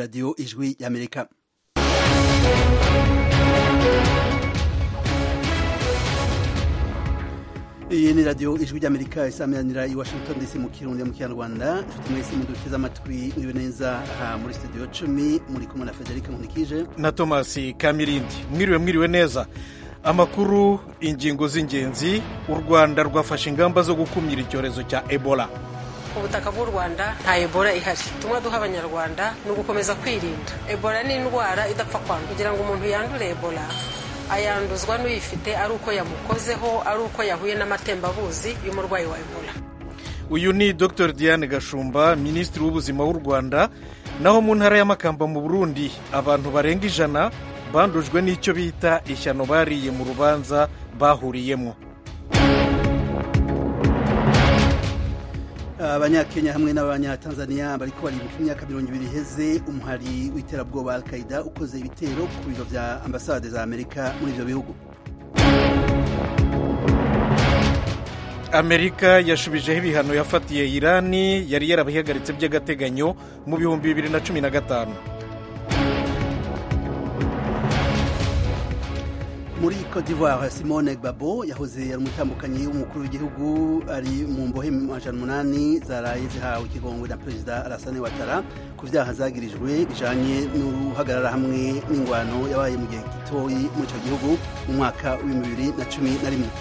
radiyo ijwi y'amerika iyi ni radiyo ijwi ry'amerika isameranira i washington dc mu kirundi mu kinyarwanda inshuti mwese muduteze amatwi mwibe neza aha muri studio cumi muri kumwe na federica nkunikije na thomas kamirindi mwiriwe mwiriwe neza amakuru ingingo z'ingenzi u rwanda rwafashe ingamba zo gukumira icyorezo cya ebola ku butaka bw'u rwanda nta ebola ihari tumwe duha abanyarwanda ni ugukomeza kwirinda ebola ni indwara idapfa kwandura kugira ngo umuntu yandure ebola ayanduzwa n'uyifite ari uko yamukozeho ari uko yahuye n'amatembabuzi y'umurwayi wa ebola uyu ni dr diane gashumba minisitiri w'ubuzima w'u rwanda naho mu ntara y'amakamba mu burundi abantu barenga ijana bandujwe n'icyo bita ishyano bariye mu rubanza bahuriyemo abanyakenya hamwe n'abanyatanzania bariko baribuka imyaka mirongo ibiri iheze umuhari w'iterabwoba al qaida ukoze ibitero ku biro vya ambasade za amerika muri ivyo bihugu amerika yashubijeho ibihano yafatiye irani yari yarabihagaritse by'agateganyo mu bihumbi bibiri na cumi na gatanu muri Cote d'Ivoire Simone Gbagbo yahoze ari umutambukanyi w'umukuru w'igihugu ari mu mbohe amajana umunani zaraye zihawe ikigongwe na perezida Alassane Ouattara ku vyaha zagirijwe bijanye n'uruhagarara hamwe n'ingwano yabaye mu gihe gitoyi muri ico gihugu mu mwaka w'ibihumbi bibiri na cumi na rimwe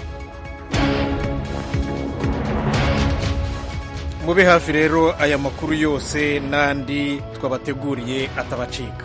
mube hafi rero aya makuru yose n'andi twabateguriye atabacika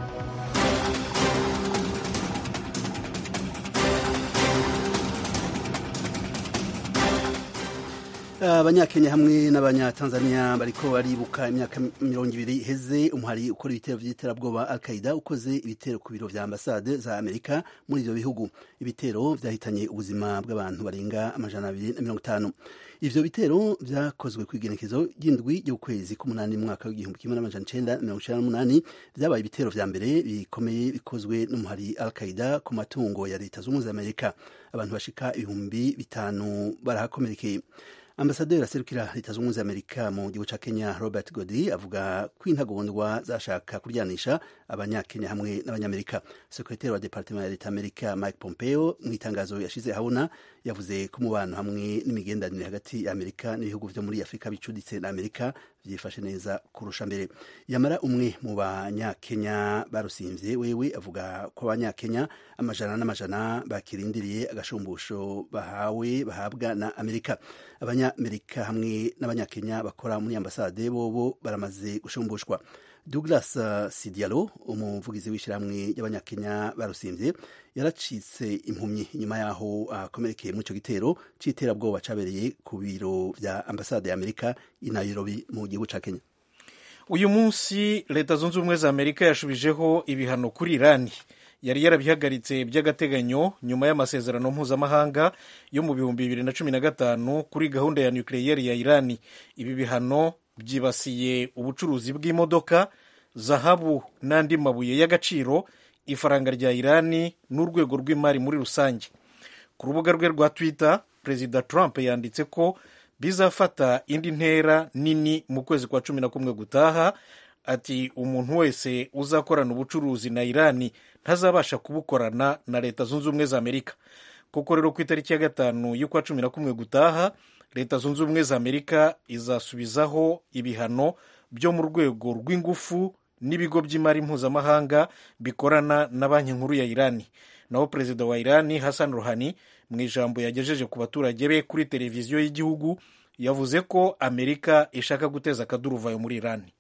abanyakenya hamwe n'abanyatanzania bariko baribuka imyaka mirongo ibiri iheze umuhari ukora ibitero vy'iterabwoba al qaida ukoze ibitero ku biro vya ambasade za amerika muri ivyo bihugu ibitero vyahitanye ubuzima bw'abantu barenga amajana abiri na mirongo itanu ivyo bitero vyakozwe kw'igenekezo ry'indwi y'ukwezi k'umunani mu mwaka w'igihumbi kimwe n'amajana icenda na mirongo icenda n'umunani vyabaye ibitero vya mbere bikomeye bikozwe n'umuhari al qaida ku matungo ya leta z'ubumwe za amerika abantu bashika ibihumbi bitanu barahakomerekeye ambasaderi aserukira leta z'ubumwe za amerika mu gihugu ca kenya robert godri avuga ko intagondwa zashaka kuryanisha abanyakenya hamwe n'abanyamerika sekretari wa departement ya leta amerika mike pompeo mu itangazo yashize ahabona yavuze ko umubano hamwe n'imigenderanire hagati ya amerika n'ibihugu vyo muri afurika bicuditse na amerika vyifashe neza kurusha mbere yamara umwe mu banyakenya barusimvye wewe avuga ko abanyakenya amajana n'amajana bakirindiriye agashumbusho bahawe bahabwa na amerika abanyamerika hamwe n'abanyakenya bakora muri ambasade bobo baramaze gushumbushwa douglas uh, sidialo umuvugizi w'ishyirahamwe ry'abanyakenya barusimvye yaracitse impumyi inyuma yaho akomerekeye uh, muri ico gitero c'iterabwoba cabereye ku biro vya ambasade ya amerika i nairobi mu gihugu ca kenya uyu munsi leta zunze ubumwe za amerika yashubijeho ibihano kuri irani yari yarabihagaritse by'agateganyo nyuma y'amasezerano mpuzamahanga yo mu bihumbi bibiri na cumi na gatanu kuri gahunda ya nukiliyeri ya irani ibi bihano byibasiye ubucuruzi bw'imodoka zahabu n'andi mabuye y'agaciro ifaranga rya irani n'urwego rw'imari muri rusange ku rubuga rwe rwa twitter perezida trump yanditse ko bizafata indi ntera nini mu kwezi kwa cumi na kumwe gutaha ati umuntu wese uzakorana ubucuruzi na irani ntazabasha kubukorana na leta zunze ubumwe za amerika kuko rero ku itariki ya gatanu y'ukwa cumi na kumwe gutaha leta zunze ubumwe za amerika izasubizaho ibihano byo mu rwego rw'ingufu n'ibigo by'imari mpuzamahanga bikorana na banki nkuru ya irani naho perezida wa irani hassan ruhani mu ijambo yagejeje ku baturage be kuri televiziyo y'igihugu yavuze ko amerika ishaka guteza akaduruvayo muri irani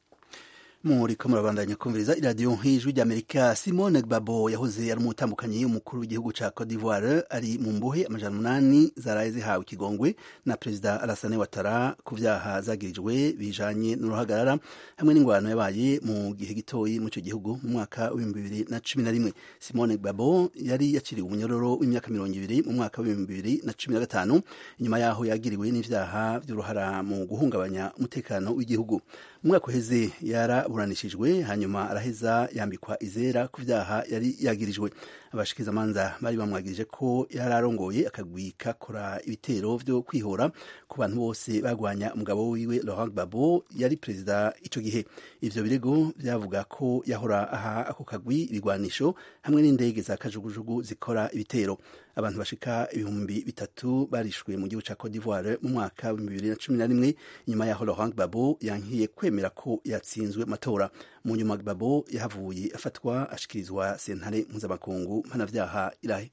muriko murabandanya kumviriza iradiyo nk'ijwi ry'amerika simone gbagbo yahoze ari umutambukanyi w'umukuru w'igihugu ca cote d'ivoire ari mu mbohe amajana umunani zaraye zihawe ikigongwe na perezida alassane watara ku vyaha zagirijwe bijanye n'uruhagarara hamwe n'ingwano yabaye mu gihe gitoyi mu ico gihugu mu mwaka w'ibihumbi bibiri na cumi na rimwe simone gbagbo yari yaciriwe umunyororo w'imyaka mirongo ibiri mu mwaka w'ibihumbi bibiri na cumi na gatanu inyuma yaho yagiriwe n'ivyaha vy'uruhara mu guhungabanya umutekano w'igihugu mu mwaka uheze yara yaraburanishijwe hanyuma araheza yambikwa izera ku vyaha yari yagirijwe abashikizamanza bari bamwagirije ko yari arongoye akagwi kakora ibitero vyo kwihora ku bantu bose bagwanya umugabo wiwe Laurent Gbagbo yari perezida ico gihe ivyo birego vyavuga ko yahora aha ako kagwi ibigwanisho hamwe n'indege za kajugujugu zikora ibitero abantu bashika ibihumbi bitatu barishwe mu gihugu ca Cote d'Ivoire mu mwaka wa bibiri na cumi na rimwe nyuma yaho Laurent Gbagbo yankiye kwemera ko yatsinzwe matora mu nyuma Gbagbo yahavuye afatwa ashikirizwa sentare mpuzamakungu mpanavyaha irahe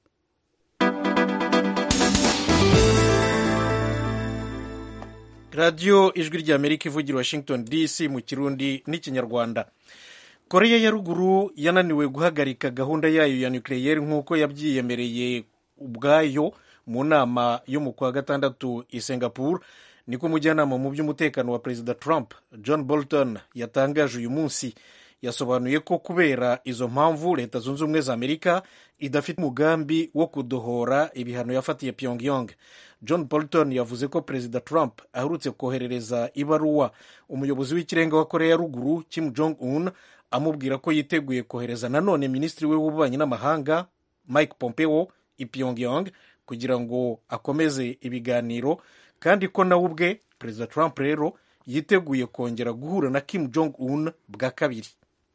radiyo ijwi ry'amerika ivugira washington dc mu kirundi n'ikinyarwanda koreya ya ruguru yananiwe guhagarika gahunda yayo ya nucleaire nk'uko yabyiyemereye ubwayo mu nama yo mu kwa gatandatu i singapore niko umujyanama mu by'umutekano wa perezida trump john bolton yatangaje uyu munsi yasobanuye ko kubera izo mpamvu leta zunze ubumwe za amerika idafite umugambi wo kudohora ibihano yafatiye pyongyang john bolton yavuze ko perezida trump aherutse koherereza ibaruwa umuyobozi w'ikirenga wa korea ya ruguru kim jong un amubwira ko yiteguye kohereza nanone minisitiri we w'ububanyi n'amahanga mike pompeo i pyongyang kugira ngo akomeze ibiganiro kandi ko nawe ubwe perezida trump rero yiteguye kongera guhura na kim jong un bwa kabiri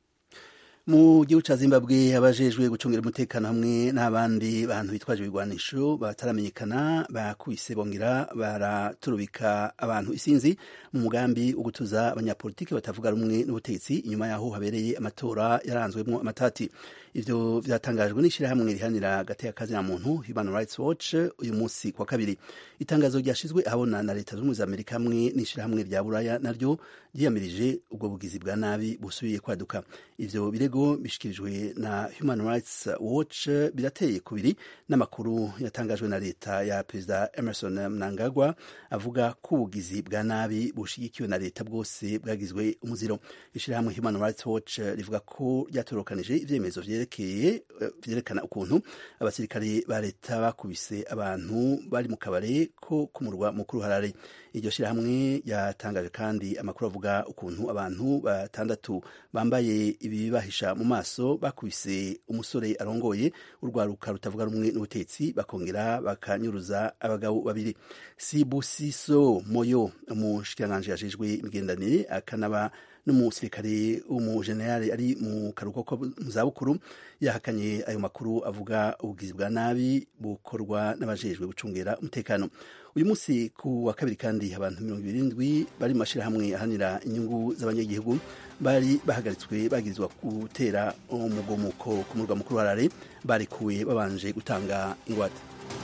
mu gihugu ca zimbabwe abajejwe gucungira umutekano hamwe n'abandi bantu bitwaje ibigwanisho bataramenyekana bakubise bongera baraturubika abantu isinzi mu mugambi wo gutuza abanyapolitiki batavuga rumwe n'ubutegetsi inyuma yaho habereye amatora yaranzwemwo amatati ivyo vyatangajwe n'ishirahamwe rihanira agateka kazina muntu human rights watch uyu munsi kwa kabiri itangazo ryashizwe ahabona na leta z'ubumwe za amerika hamwe n'ishirahamwe rya buraya naryo ryiyamirije ubwo bugizi bwa nabi busubiye kwaduka ivyo birego bishikirijwe na human rights watch birateye kubiri n'amakuru yatangajwe na leta ya perezida emerson mnangagwa avuga ko ubugizi bwa nabi bushigikiwe na leta bwose bwagizwe umuziro ishirahamwe human rights watch rivuga ko ryatorokanije ivyemezo vyerekeye vyerekana ukuntu abasirikare ba leta bakubise abantu bari mu kabare ko ku murwa mukuru harare iryo shirahamwe yatangaje kandi amakuru avuga ukuntu abantu batandatu bambaye ibibahisha mu maso bakubise umusore arongoye urwaruka rutavuga rumwe n'ubutetsi bakongera bakanyuruza abagabo babiri sibusiso moyo umushikiranganji yajejwe imigendanire akanaba n'umusirikare w'umujenerali ari mu karuhuko ko mu zabukuru yahakanye ayo makuru avuga ubugizi bwa nabi bukorwa n'abajejwe gucungera umutekano uyu munsi ku wa kabiri kandi abantu mirongo irindwi bari mu mashyirahamwe ahanira inyungu z'abanyagihugu bari bahagaritswe bagirizwa gutera umugomuko ku murwa mukuru wa rare barekuwe babanje gutanga ingwate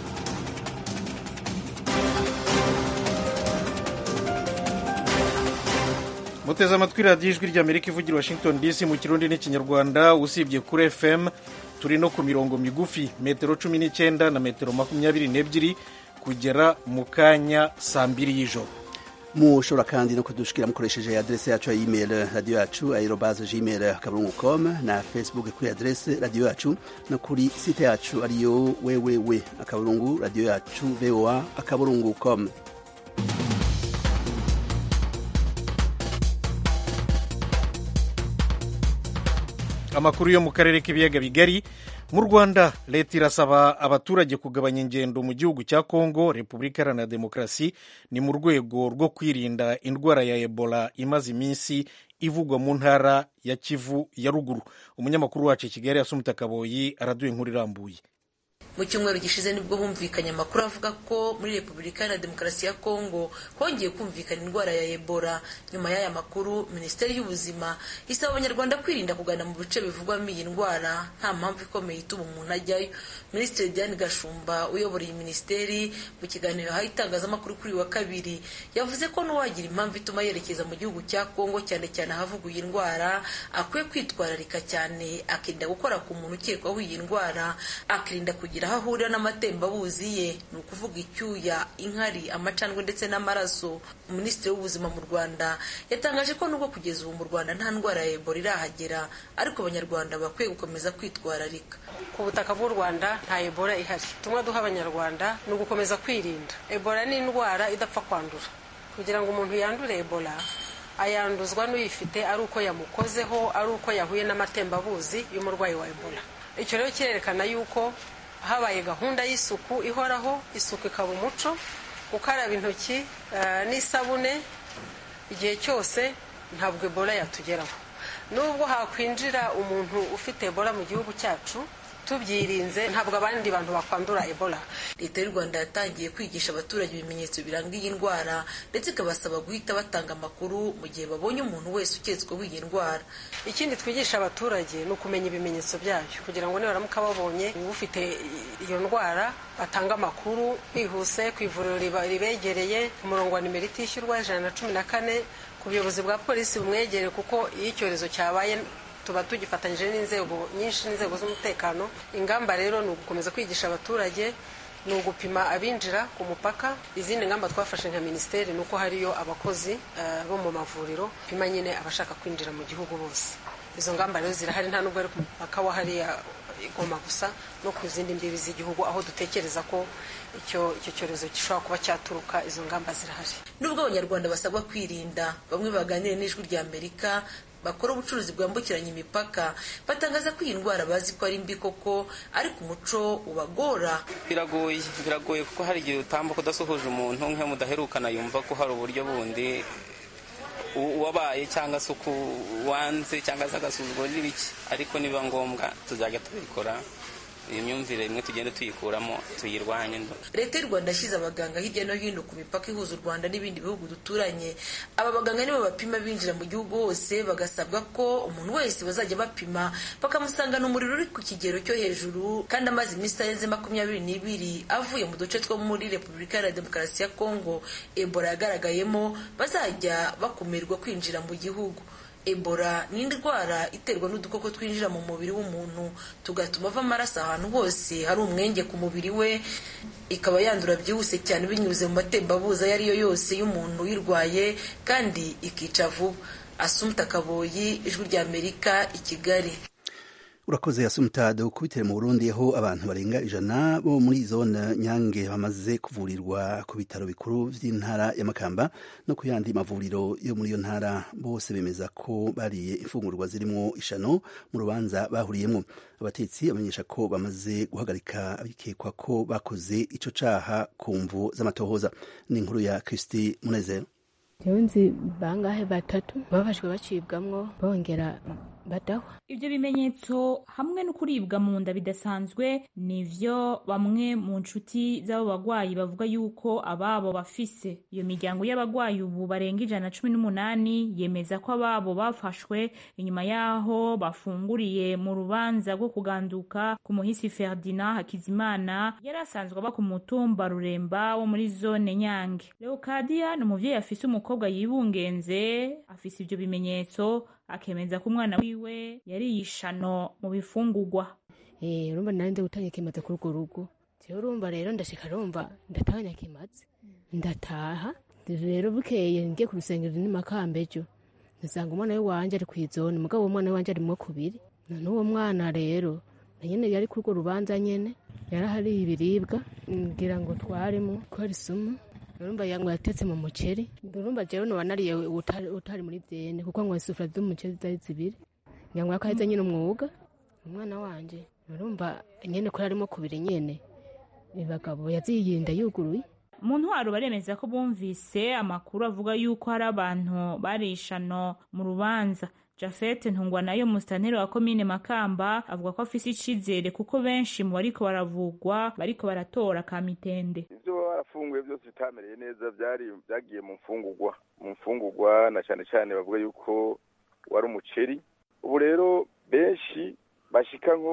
muteze amatwi radiyo ijwi ry'amerika ivugira washington dc mu kirundi n'ikinyarwanda usibye kuri fm turi no ku mirongo migufi metero cumi n'icyenda na metero makumyabiri n'ebyiri kugera mu kanya saa mbiri y'ijoro mushobora kandi no kudushikira mukoresheje adrese yacu ya email radio yacu aerobaze gmail akaburungu com na facebook kuri adrese radio yacu no kuri site yacu ariyo www akaburungu radio yacu voa akaburungu com amakuru yo mu karere k'ibiyaga bigari mu rwanda leta irasaba abaturage kugabanya ingendo mu gihugu cya kongo repubulika iharanira demokarasi ni mu rwego rwo kwirinda indwara ya ebola imaze iminsi ivugwa mu ntara ya kivu ya ruguru umunyamakuru wacu i kigali yasumita kaboyi araduha inkuru irambuye mu cyumweru gishize nibwo humvikanye amakuru avuga ko muri repubulika iharanira demokarasi ya kongo hongeye kumvikana indwara ya ebola nyuma y'aya makuru minisiteri y'ubuzima isaba abanyarwanda kwirinda kugana mu bice bivugwamo iyi ndwara nta mpamvu ikomeye ituma umuntu ajyayo minisitiri diane gashumba uyobora iyi minisiteri mu kiganiro yahaye itangazamakuru kuri uyu wa kabiri yavuze ko n'uwagira impamvu ituma yerekeza mu gihugu cya kongo cyane cyane ahavugwa iyi ndwara akwiye kwitwararika cyane akirinda gukora ku muntu ukekwaho iyi ndwara akirinda kugira aho ahurira n'amatembabuzi ye ni ukuvuga icyuya inkari amacandwe ndetse n'amaraso minisitiri w'ubuzima mu rwanda yatangaje ko nubwo kugeza ubu mu rwanda nta ndwara ya ebola irahagera ariko abanyarwanda bakwiye gukomeza kwitwararika ku butaka bw'u rwanda nta ebola ihari tumwe duha abanyarwanda ni ugukomeza kwirinda ebola ni indwara idapfa kwandura kugira ngo umuntu yandure ebola ayanduzwa n'uyifite ari uko yamukozeho ari uko yahuye n'amatembabuzi y'umurwayi wa ebola icyo rero kirerekana yuko habaye gahunda y'isuku ihoraho isuku ikaba umuco gukaraba intoki n'isabune igihe cyose ntabwo ebola yatugeraho nubwo hakwinjira umuntu ufite ebola mu gihugu cyacu tubyirinze ntabwo abandi bantu bakwandura ebola leta y'u rwanda yatangiye kwigisha abaturage ibimenyetso biranga iyi ndwara ndetse ikabasaba guhita batanga amakuru mu gihe babonye umuntu wese uketsweho iyi ndwara ikindi twigisha abaturage ni ukumenya ibimenyetso byayo kugira ngo nibaramuka babonye ufite iyo ndwara batanga amakuru bihuse ku ivuriro ribegereye ku murongo wa nimero itishyurwa ijana na cumi na kane ku buyobozi bwa polisi bumwegereye kuko iyo icyorezo cyabaye tuba tugifatanyije n'inzego nyinshi n'inzego z'umutekano ingamba rero ni ugukomeza kwigisha abaturage ni ugupima abinjira ku mupaka izindi ngamba twafashe nka minisiteri ni uko hariyo abakozi bo mu mavuriro pima nyine abashaka kwinjira mu gihugu bose izo ngamba rero zirahari nta nubwo ari ku mupaka wa hariya igoma gusa no ku zindi mbibi z'igihugu aho dutekereza ko icyo icyo cyorezo gishobora kuba cyaturuka izo ngamba zirahari nubwo abanyarwanda basabwa kwirinda bamwe baganira n'ijwi rya amerika bakora ubucuruzi bwambukiranya imipaka batangaza ko iyi ndwara bazi ko ari mbi koko ariko umuco ubagora biragoye biragoye kuko hari igihe utambuka udasuhuje umuntu nk'iyo mudaherukana yumva ko hari uburyo bundi uwabaye cyangwa se uko wanze cyangwa se agasuzuguro n'ibiki ariko niba ngombwa tuzajya tubikora iyi myumvire imwe tugenda tuyikuramo tuyirwanye leta y'u rwanda yashyize abaganga hirya no hino ku mipaka ihuza u rwanda n'ibindi bihugu duturanye aba baganga nibo bapima binjira mu gihugu hose bagasabwa ko umuntu wese bazajya bapima bakamusangana umuriro uri ku kigero cyo hejuru kandi amaze iminsi itarenze makumyabiri n'ibiri avuye mu duce two muri repubulika iharanira demokarasi ya kongo ebola yagaragayemo bazajya bakumirwa kwinjira mu gihugu ebola ni indwara iterwa n'udukoko twinjira mu mubiri w'umuntu tugatuma ava amaraso ahantu hose hari umwenge ku mubiri we ikaba yandura byihuse cyane binyuze mu matembabuzi ayo ari yo yose y'umuntu uyirwaye kandi ikica vuba asumta kaboyi ijwi rya amerika i kigali urakoze yasumutade ukubitire mu burundi aho abantu barenga ijana bo muri zone nyange bamaze kuvurirwa ku bitaro bikuru by'intara ya makamba no ku yandi mavuriro yo muri iyo ntara bose bemeza ko bariye imfungurwa zirimo ishano mu rubanza bahuriyemo abatetsi bamenyesha ko bamaze guhagarika abikekwa ko bakoze ico caha ku mvu z'amatohoza ni inkuru ya kristi munezero nzi bangahe batatu babafashwe bacibwamwo bongera badahwa ibyo bimenyetso hamwe no kuribwa mu nda bidasanzwe nivyo bamwe mu nshuti z'abo bagwayi bavuga yuko ababo bafise iyo miryango y'abagwayi ubu barenga ijana na cumi n'umunani yemeza ko ababo bafashwe inyuma y'aho bafunguriye mu rubanza rwo kuganduka ku muhisi ferdinand hakizimana yari asanzwe aba ku mutumba ruremba wo muri zone nyange leokadiya ni umuvyeyi afise umukobwa yibungenze afise ivyo bimenyetso akemeza ko umwana wiwe yari yishano mu bifungurwa eh urumva nari nze gutanga ikimaze kuri urwo rugo jewe urumva rero ndashika rumva ndatanga kimaze ndataha rero bukeye ngiye ku rusengero ni makambe ejo nsanga umwana we wanje ari kw'izone mugabo uwo mwana we wanje arimwo kubiri none uwo mwana rero na nyene yari kuri urwo rubanza nyene yarahariye ibiribwa ngira ngo twarimo ko ari sumu urumva yango yatetse mu muceri urumva jewe noba nariye utari, utari muri vyene kuko ngo isufura z'umuceri zari zibiri nyango yakaheze nyene umwuga umwana wanje urumva nyene ko yarimo kubiri nyene ibagabo yaziyinda yuguruye mu ntwaro baremeza ko bumvise amakuru avuga yuko hari abantu barishano mu rubanza jafete ntungwa nayo musitanteri wa komine makamba avuga ko afise icizere kuko benshi mu bariko baravugwa bariko baratora kamitende ivyo baba barafunguye byose bitamereye neza byari byagiye mu mfungurwa mu mfungurwa na cyane cyane bavuga yuko wari umuceri ubu rero benshi bashika nko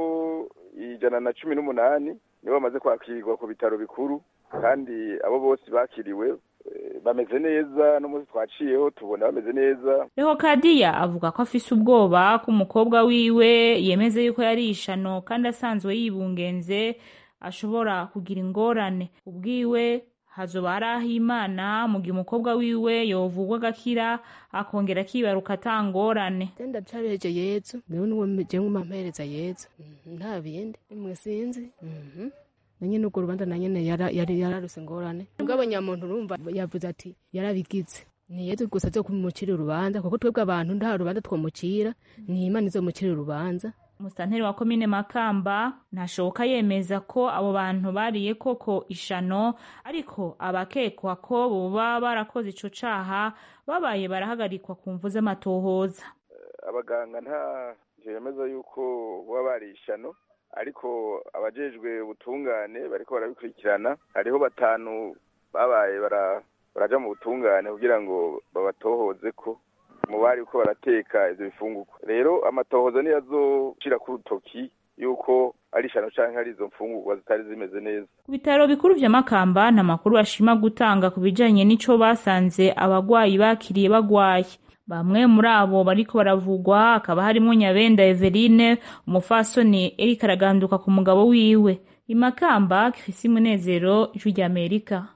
ijana na cumi n'umunani nibo bamaze kwakirwa ku bitaro bikuru kandi abo bose bakiriwe bameze neza n'umunsi twaciyeho tubona bameze neza rehokadiya avuga ko afise ubwoba ko umukobwa wiwe yemeze yuko yari ishano kandi asanzwe yibungenze ashobora kugira ingorane ubwiwe hazoba hari aho imana mu gihe umukobwa wiwe yovugwa agakira akongera akibaruka atangorane ndacabeje yezu niwe niwe jewe mumampereza yezu nta bindi imwe sinzi nanyene urwo rubanza nanyene yari yararuse ingorane mugabo nyamuntu urumva yavuze ati yarabigize ni yezu gusa zo kumucira urubanza kuko twebwe abantu nta rubanza twomucira ni imana izomucira urubanza musitanteri wa komine makamba ntashoboka yemeza ko abo bantu bariye koko ishano ariko abakekwa ko boba barakoze ico caha babaye barahagarikwa ku mvu z'amatohoza abaganga nta yemeza yuko baba bariye ishano ariko abajejwe ubutungane bariko barabikurikirana hariho batanu babaye baraja mu butungane kugira ngo babatohoze ko mu bari uko barateka ivyo bifungurwa rero amatohoza niyo azoshira ku rutoki yuko ari ishano canke ari izo mfungurwa zitari zimeze neza ku bitaro bikuru vya makamba nta makuru bashima gutanga ku bijanye n'ico basanze abagwayi bakiriye bagwaye bamwe muri abo bariko baravugwa hakaba harimwo nyabenda eveline umufasoni eriko araganduka ku mugabo wiwe imakamba kifise umunezero ijwi ry'amerika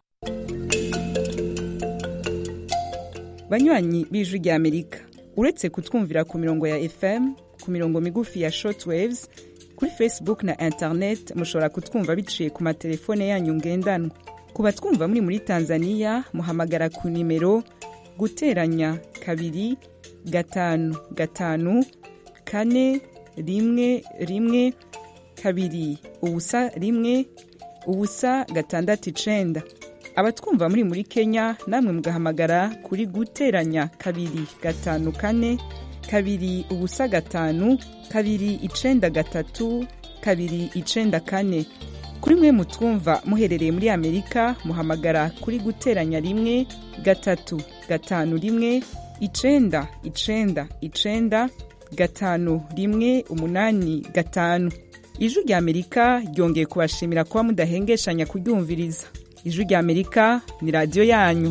banywanyi b'ijwi ry'amerika uretse kutwumvira ku mirongo ya fm ku mirongo migufi ya shortwaves kuri facebook na internet mushobora kutwumva biciye ku matelefone yanyu ngendanwa ku batwumva muri muri tanzania muhamagara ku nimero guteranya kabiri gatanu gatanu kane rimwe rimwe kabiri ubusa rimwe ubusa gatandatu icenda abatwumva muri muri kenya namwe mugahamagara kuri guteranya kabiri gatanu kane kabiri ubusa gatanu kabiri icenda gatatu kabiri icenda kane kuri mwe mutwumva muherereye muri amerika muhamagara kuri guteranya rimwe gatatu gatanu rimwe icenda icenda icenda gatanu rimwe umunani gatanu ijwi rya amerika ryongeye kubashimira kuba mudahengeshanya kuryumviriza ijwi rya amerika ni radiyo yanyu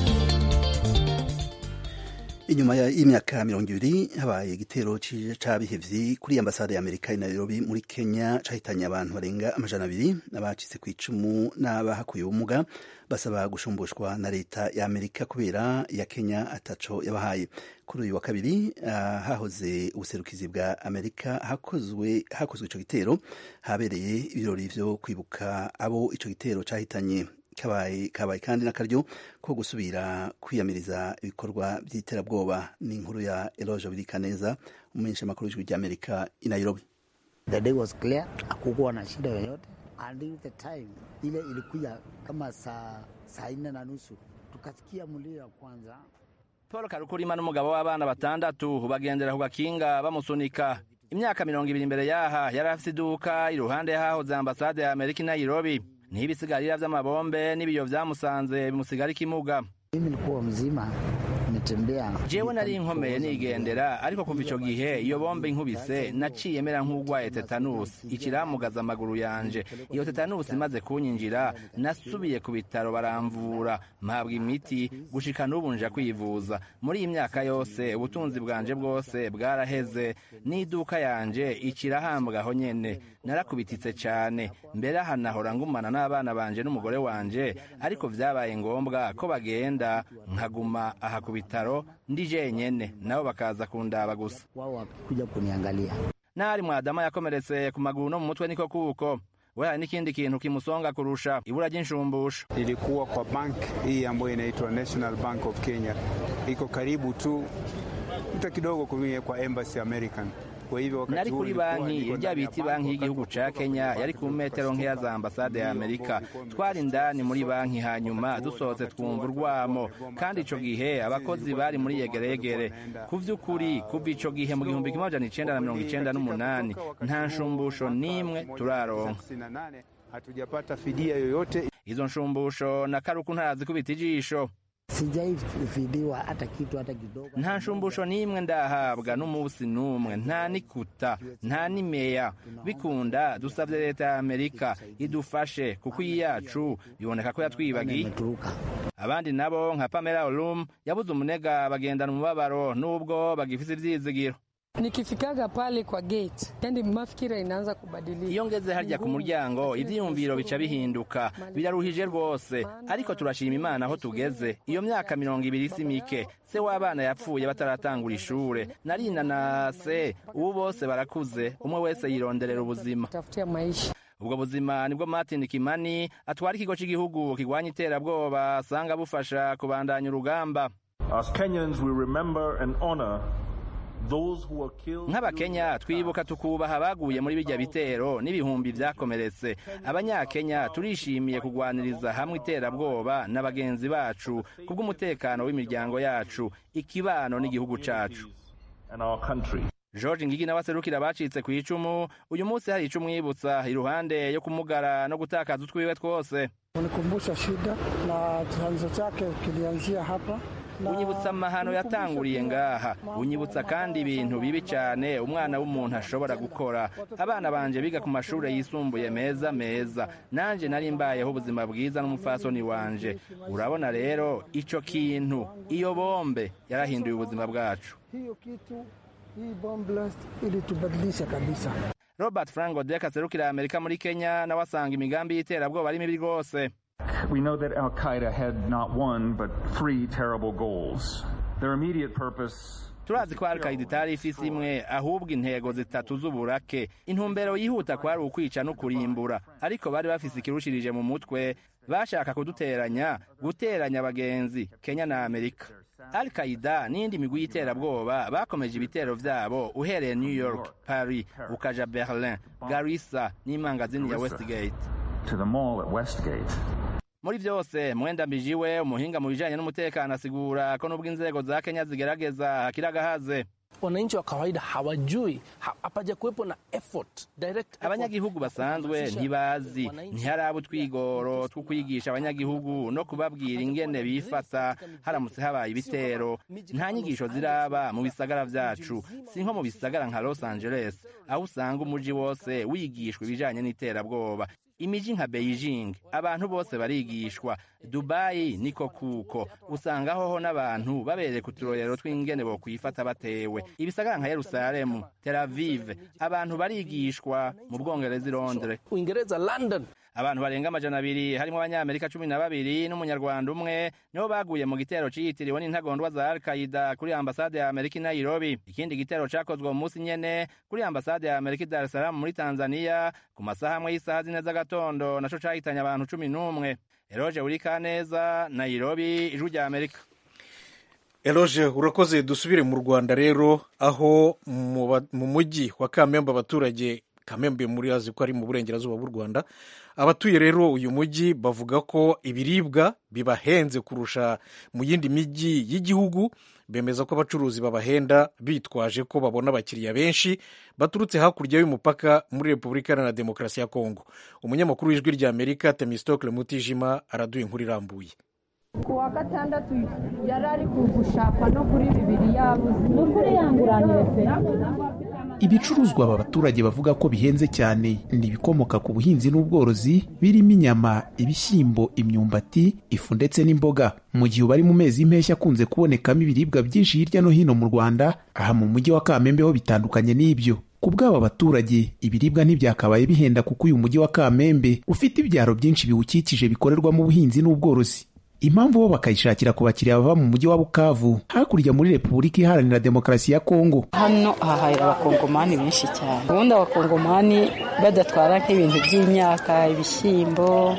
inyuma y'imyaka mirongo ibiri habaye igitero c'abihevyi kuri ambasade ya amerika i nairobi muri kenya cahitanye abantu barenga amajana abiri abacitse ku icumu n'abahakuye ubumuga basaba gushumbushwa na leta ya amerika kubera ya kenya ataco yabahaye kuri uyu wa kabiri uh, hahoze ubuserukizi bwa amerika hakozwe hakozwe ico gitero habereye ibirori vyo kwibuka abo ico gitero cahitanye kabaye kabaye kandi n'akaryo ko gusubira kwiyamiriza ibikorwa by'iterabwoba ni inkuru ya Eloge Birikaneza umumenyesha makuru w'ijwi ry'Amerika i Nairobi. The day was clear, hakukuwa na shida yoyote. Until the time ile ilikuja kama saa saa nne na nusu tukasikia mlio ya kwanza Paul Karukurima n'umugabo w'abana batandatu bagendera ku gakinga bamusunika imyaka mirongo ibiri imbere yaha yari afite iduka iruhande hahoze ambasade ya Amerika i Nairobi n'ibisigarira vy'amabombe n'ibiyo vyamusanze bimusigara ikimuga mimi nilikuwa mzima nimetembea jewe nari nkomeye nigendera ariko kuva ico gihe iyo bombe inkubise naciye mera nk'ugwaye tetanusi ikiramugaza amaguru yanje iyo tetanusi imaze kunyinjira nasubiye ku bitaro baramvura mpabwa imiti gushika n'ubu nja kwivuza muri iyi myaka yose ubutunzi bwanje bwose bwaraheze n'iduka yanje ikirahambwaho nyene narakubititse cane mbere aha nahora ngumana n'abana banje n'umugore wanje ariko vyabaye ngombwa ko bagenda nkaguma aha ku bitaro ndi jenyene nabo bakaza kundaba gusa wao wakikuja kuniangalia nari mwadama yakomeretse ku maguru no mu mutwe niko kuko we hari n'ikindi kintu kimusonga kurusha ibura ry'inshumbusho ilikuwa kwa bank hii ambayo inaitwa National Bank of Kenya, iko karibu tu mta kidogo kumie kwa Embassy American. Kwa hivyo wakati nari huu kuri nilikuwa banki niko irya ndani ya biti bank, banki y'igihugu wakati ca kutoka kenya kwa yari ku bank, metero nkeya za ambasade ya amerika twari indani muri banki hanyuma dusohotse twumva urwamo kandi ico gihe abakozi bari muri yegeregere ku vy'ukuri kuva ico gihe mu gihumbi kimwe amajana icenda na mirongo icenda n'umunani nta nshumbusho n'imwe turaronka 98 hatujapata fidia yoyote. izo nshumbusho na karuku ntarazikubita ijisho sijaifidiwa hata kitu hata kidogo nta nshumbusho n'imwe ndahabwa n'umunsi n'umwe nta n'ikuta nta n'imeya bikunda dusabye leta ya amerika idufashe kuko iyi yacu biboneka ko yatwibagiye imeturuka abandi nabo nka pamela olum yabuze umunega bagendana umubabaro n'ubwo bagifise ivyizigiro Nikifikaga pale kwa gate, yani mafikira inaanza kubadilika. iyo ngeze harya ku muryango ivyiyumviro bica bihinduka biraruhije rwose ariko turashima imana aho tugeze iyo myaka mirongo ibiri si mike se w'abana yapfuye bataratangura ishure narina na se ubu bose barakuze umwe wese yironderera ubuzima Tafutia maisha. ubwo buzima nibwo martin kimani atwara ikigo cy'igihugu kirwanya iterabwoba asanga bufasha kubandanya urugamba As Kenyans, we remember and honor those who were killed. nk'abakenya twibuka tukubaha abaguye muri bijya bitero n'ibihumbi byakomeretse abanyakenya turishimiye kugwaniriza hamwe iterabwoba na bagenzi bacu kubw'umutekano w'imiryango yacu ikibano n'igihugu cacu and our country. george ngigi nawe aserukira abacitse ku icumu uyu munsi hari icumu yibutsa iruhande yo kumugara no gutakaza utwiwe twose unikumbusha shida na chanzo chake kilianzia hapa unyibutsa amahano yatanguriye ngaha unyibutsa kandi ibintu bibi cyane umwana w'umuntu ashobora gukora abana banje biga ku mashuri yisumbuye meza meza nanjye nari mbayeho ubuzima bwiza n'umupfasoni wanje urabona rero icyo kintu iyo bombe yarahinduye ubuzima bwacu hiyo kitu hii bomb blast ilitubadilisha kabisa robert frank odek aserukira amerika muri kenya nawe asanga imigambi y'iterabwoba ari mibi rwose We know that Al Qaeda had not one, but three terrible goals. Their immediate purpose turazi ko al-qaida itari ifise imwe ahubwo intego zitatu z'uburake intumbero yihuta kwari ukwica no kurimbura ariko bari bafise ikirushirije mu mutwe bashaka kuduteranya guteranya abagenzi kenya na amerika al-qaida n'indi migwi y'iterabwoba bakomeje ibitero vyabo uhereye new york paris ukaja berlin garissa n'imangazini ya westgate to the mall at Westgate. muri byose mwenda mbijiwe umuhinga mu bijanye n'umutekano asigura ko nubwo inzego za kenya zigerageza hakiri agahaze wananchi wa kawaida hawajui hapaja kuwepo na effort direct abanyagihugu basanzwe ntibazi ntiharaba utwigoro two kwigisha abanyagihugu no kubabwira ingene bifata haramutse habaye ibitero nta nyigisho ziraba mu bisagara vyacu si nko mu bisagara nka los angeles aho usanga umuji wose wigishwa ibijanye n'iterabwoba imiji nka beijing abantu bose barigishwa dubayi niko kuko usanga hoho n'abantu babereka uturorero tw'ingene bokwifata batewe ibisagara nka yerusalemu tel aviv abantu barigishwa mu bwongereza i londres uingereza london abantu barenga amajana abiri harimo abanyamerika cumi na babiri n'umunyarwanda umwe nibo baguye mu gitero ciyitiriwe n'intagondwa za al qaida kuri ambasade ya amerika i nairobi ikindi gitero cakozwe mu munsi nyene kuri ambasade ya amerika i dar es salaam muri tanzania ku masaha amwe y'isaha zine z'agatondo naco cahitanye abantu cumi n'umwe eroje urikaneza nairobi ijwi rya amerika eroje urakoze dusubire mu rwanda rero aho mu mujyi wa kamembe abaturage kamembe muri azi ko ari mu burengerazuba bw'u rwanda abatuye rero uyu mujyi bavuga ko ibiribwa bibahenze kurusha mu yindi mijyi y'igihugu bemeza ko abacuruzi babahenda bitwaje ko babona abakiriya benshi baturutse hakurya y'umupaka muri repubulika iharanira demokarasi ya kongo umunyamakuru w'ijwi rya amerika temistokle mutijima araduha inkuru irambuye ku wa gatandatu yari ari gushaka no kuri bibiri yabuze ni ukuri yanguranire pe ibicuruzwa aba baturage bavuga ko bihenze cyane ni ibikomoka ku buhinzi n'ubworozi birimo inyama ibishyimbo imyumbati ifu ndetse n'imboga mu gihe bari mu mezi y'impeshyi akunze kubonekamo ibiribwa byinshi hirya no hino mu rwanda aha mu mujyi wa kamembe ho bitandukanye n'ibyo ku bw'aba baturage ibiribwa ntibyakabaye bihenda kuko uyu mujyi wa kamembe ufite ibyaro byinshi biwukikije bikorerwamo ubuhinzi n'ubworozi impamvu bo bakayishakira ku bakiriya bava mu mujyi wa bukavu hakurya muri repubulika iharanira demokarasi ya kongo hano hahahira abakongomani benshi cyane ubundi abakongomani badatwara nk'ibintu by'imyaka ibishyimbo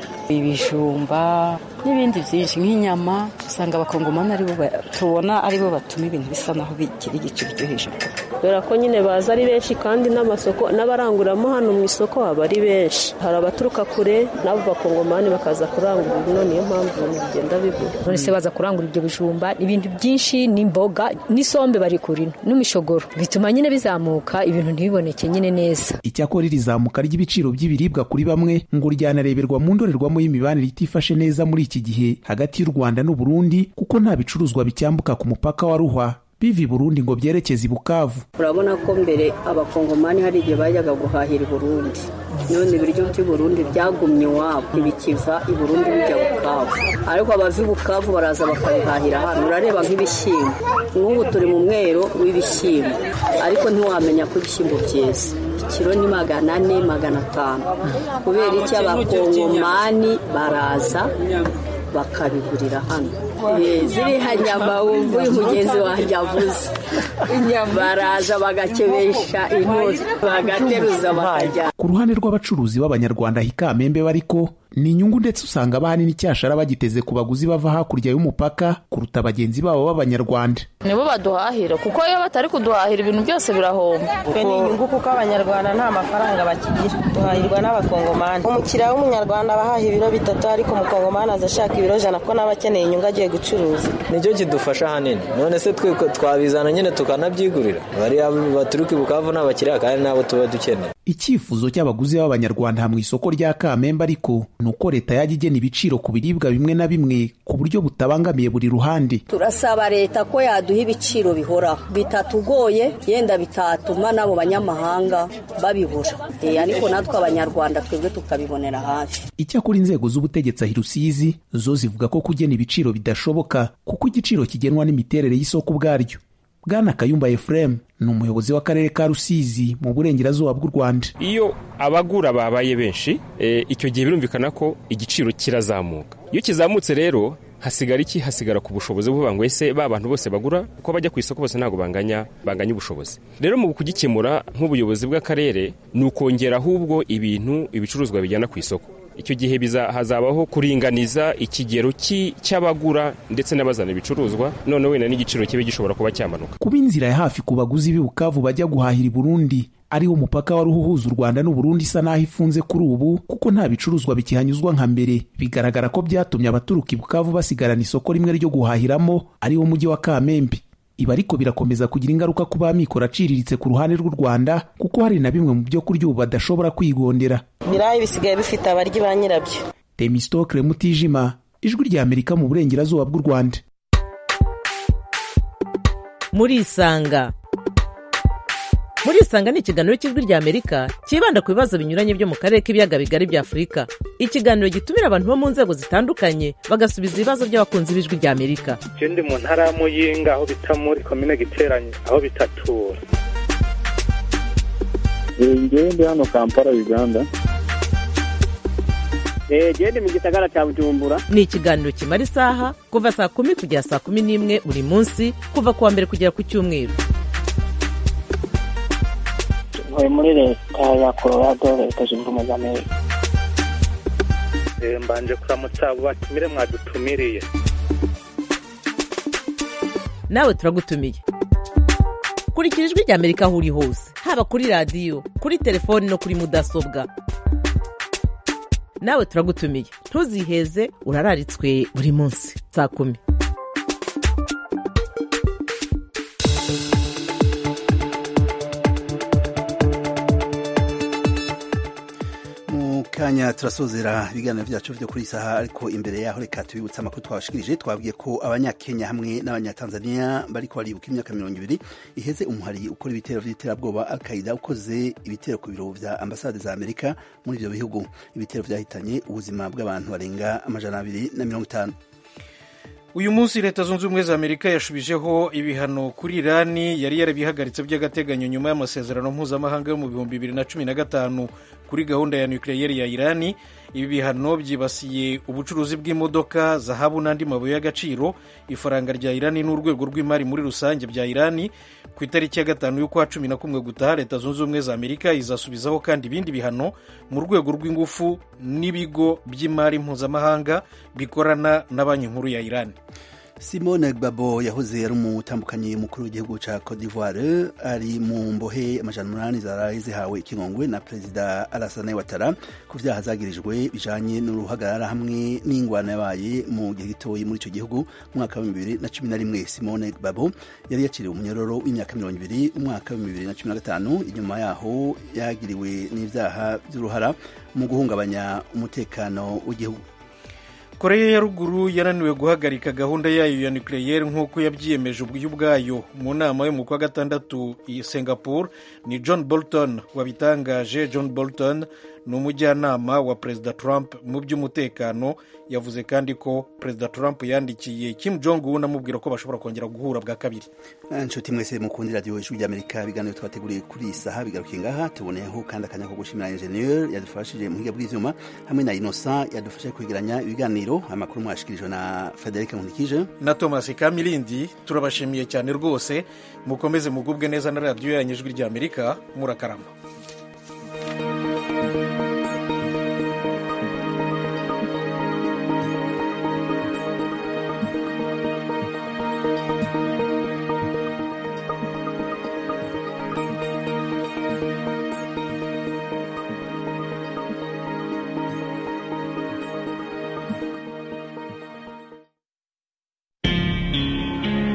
ibijumba n'ibindi byinshi nk'inyama usanga abakongomani aribo tubona aribo batuma ibintu bisa naho bigira igiciro cyo hejuru kubera ko nyine baza ari benshi kandi n'amasoko n'abaranguramo hano mu isoko haba ari benshi hari abaturuka kure n'abo bakongomani bakaza kurangura ino niyo mpamvu ibintu bigenda bigura none se baza kurangura ibyo bijumba ibintu byinshi n'imboga n'isombe bari kurino n'imishogoro bituma nyine bizamuka ibintu ntibiboneke nyine neza icyakora iri zamuka ry'ibiciro by'ibiribwa kuri bamwe ngo ryanareberwa mu ndorerwamo y'imibanire itifashe neza muri iki gihe hagati y'u rwanda n'uburundi kuko nta bicuruzwa bicyambuka ku mupaka wa ruhwa biva i burundi ngo byerekeze i bukavu urabona ko mbere abakongomani hari igihe bajyaga guhahira i burundi none ibiryo by'i burundi byagumye iwabo ntibikiva i burundi bijya bukavu ariko abava i bukavu baraza bakabihahira hano urareba nk'ibishyimbo nk'ubu turi mu mwero w'ibishyimbo ariko ntiwamenya ko ibishyimbo byeze ikiro ni magana ane magana atanu kubera icyo abakongomani baraza bakabigurira hano ziriya nyama wumva uyu mugenzi wanjye avuze baraza bagakebesha intozi bagateruza bakajya ku ruhande rw'abacuruzi b'abanyarwanda hikamembe bariko ni inyungu ndetse usanga abahanini icyashara bagiteze ku baguzi bava hakurya y'umupaka kuruta bagenzi babo b'abanyarwanda nibo baduhahira kuko iyo batari kuduhahira ibintu byose birahomba twe ni inyungu kuko abanyarwanda nta mafaranga bakigira duhahirwa n'abakongomani umukiriya w'umunyarwanda aba ahaha ibiro bitatu ariko umukongomani aza ashaka ibiro jana ko nawe akeneye inyungu agiye gucuruza nicyo kidufasha ahanini none se twe twabizana nyine tukanabyigurira bariya baturuka i bukavu ni abakiriya kandi nabo tuba dukeneye icyifuzo cy'abaguzi b'abanyarwanda mu isoko rya kamembe ariko ni uko leta yajya igena ibiciro ku biribwa bimwe na bimwe ku buryo butabangamiye buri ruhande turasaba leta ko yaduha ibiciro bihoraho bitatugoye yenda bitatuma n'abo banyamahanga babibura ariko natwe abanyarwanda twebwe tukabibonera hafi icyakora inzego z'ubutegetsi ahi rusizi zo zivuga ko kugena ibiciro bidashoboka kuko igiciro kigenwa n'imiterere y'isoko ubwaryo bwana kayumba efuremu ni umuyobozi w'akarere ka rusizi mu burengerazuba bw'u rwanda iyo abagura babaye benshi icyo gihe birumvikana ko igiciro kirazamuka iyo kizamutse rero hasigara iki hasigara ku bushobozi buvuga ngo ese ba bantu bose bagura uko bajya ku isoko bose ntabwo banganya banganya ubushobozi rero mu kugikemura nk'ubuyobozi bw'akarere ni ukongera ahubwo ibintu ibicuruzwa bijyana ku isoko icyo gihe hazabaho kuringaniza ikigero cy'abagura ndetse n'abazana ibicuruzwa none wenda n'igiciro kibe gishobora kuba cyamanuka kuba inzira ya hafi ku baguzi b'i bukavu bajya guhahira i burundi ariwo mupaka wari uhuza u rwanda n'uburundi isa n'aho ifunze kuri ubu kuko nta bicuruzwa bikihanyuzwa nka mbere bigaragara ko byatumye abaturuka i bukavu basigarana isoko rimwe ryo guhahiramo ariwo mujyi wa kamembe ibi ariko birakomeza kugira ingaruka ku b'amikoro aciriritse ku ruhande rw'u rwanda kuko hari na bimwe mu byo kurya ubu badashobora kwigondera ibirayi bisigaye bifite abaryi ba nyirabyo demisitokire mutijima ijwi rya amerika mu burengerazuba bw'u rwanda muri isanga muri isanga ni ikiganiro cy'ijwi rya amerika cyibanda ku bibazo binyuranye byo mu karere k'ibiyaga bigari bya afurika ikiganiro gitumira abantu bo mu nzego zitandukanye bagasubiza ibibazo by'abakunzi b'ijwi rya amerika ndi mu ntara ya muyinga aho bita muri komine giteranye aho bitatura ngewe ndi hano kampala uganda genda mu gisagara cya bujumbura ni ikiganiro kimara isaha kuva saa kumi kugera saa kumi n'imwe buri munsi kuva ku wa mbere kugera ku cyumweru ntuye muri leta ya colorado leta zunze ubumwe za amerika mbanje kuramutsa abo batumire mwadutumiriye nawe turagutumiye kurikira ijwi rya amerika aho uri hose haba kuri radiyo kuri telefoni no kuri mudasobwa nawe turagutumiye ntuziheze urararitswe buri munsi saa kumi kanya turasozera ibiganiro byacu byo kuri saha ariko imbere yaho reka tubibutse amakuru twabashikirije twabwiye ko abanyakenya hamwe n'abanyatanzania bariko baribuka imyaka mirongo ibiri iheze umuhari ukora ibitero vy'iterabwoba al-qaida ukoze ibitero ku biro vya ambasade za amerika muri ivyo bihugu ibitero vyahitanye ubuzima bw'abantu barenga amajana abiri na mirongo itanu uyu munsi leta zunze ubumwe za amerika yashubijeho ibihano kuri irani yari yarabihagaritse by'agateganyo nyuma y'amasezerano mpuzamahanga yo mu bihumbi bibiri na cumi na gatanu kuri gahunda ya nukiliyeri ya irani ibi bihano byibasiye ubucuruzi bw'imodoka zahabu n'andi mabuye y'agaciro ifaranga rya irani n'urwego rw'imari muri rusange bya irani ku itariki ya gatanu y'ukwa cumi na kumwe gutaha leta zunze ubumwe za amerika izasubizaho kandi ibindi bihano mu rwego rw'ingufu n'ibigo by'imari mpuzamahanga bikorana na banki nkuru ya irani simone gbabo yahoze ari umutambukanyi mukuru w'igihugu cya cote d'ivoire ari mu mbohe amajana umunani zaraye zihawe ikigongwe na perezida alasane watara ku byaha zagirijwe bijanye n'uruhagarara hamwe n'ingwano yabaye mu gihe gitoyi muri icyo gihugu mu mwaka wa bibiri na cumi na rimwe simone gbabo yari yakiriwe umunyororo w'imyaka mirongo ibiri umwaka wa bibiri na cumi na gatanu inyuma yaho yagiriwe n'ibyaha by'uruhara mu guhungabanya umutekano w'igihugu koreya ya ruguru yananiwe guhagarika gahunda yayo ya nucleaire nk'uko yabyiyemeje ubwayo mu nama yo mu kwa gatandatu i singapore ni john bolton wabitangaje john bolton ni umujyanama wa perezida trump mu by'umutekano yavuze kandi ko perezida trump yandikiye kim jong un amubwira ko bashobora kongera guhura bwa kabiri inshuti mwese mukundi radiyo ijwi ry'amerika ibiganiro twateguriye kuri iyi saha bigarukiye ngaha tuboneyeho kandi akanya ko gushimira enjeniyeri yadufashije mu buhinga bw'ibyuma hamwe na inosa yadufashe kwegeranya ibiganiro amakuru mwashikirijwe na frederic nkunikije na thomas kamilindi turabashimiye cyane rwose mukomeze mugubwe neza na radiyo yanyu ijwi ry'amerika murakarama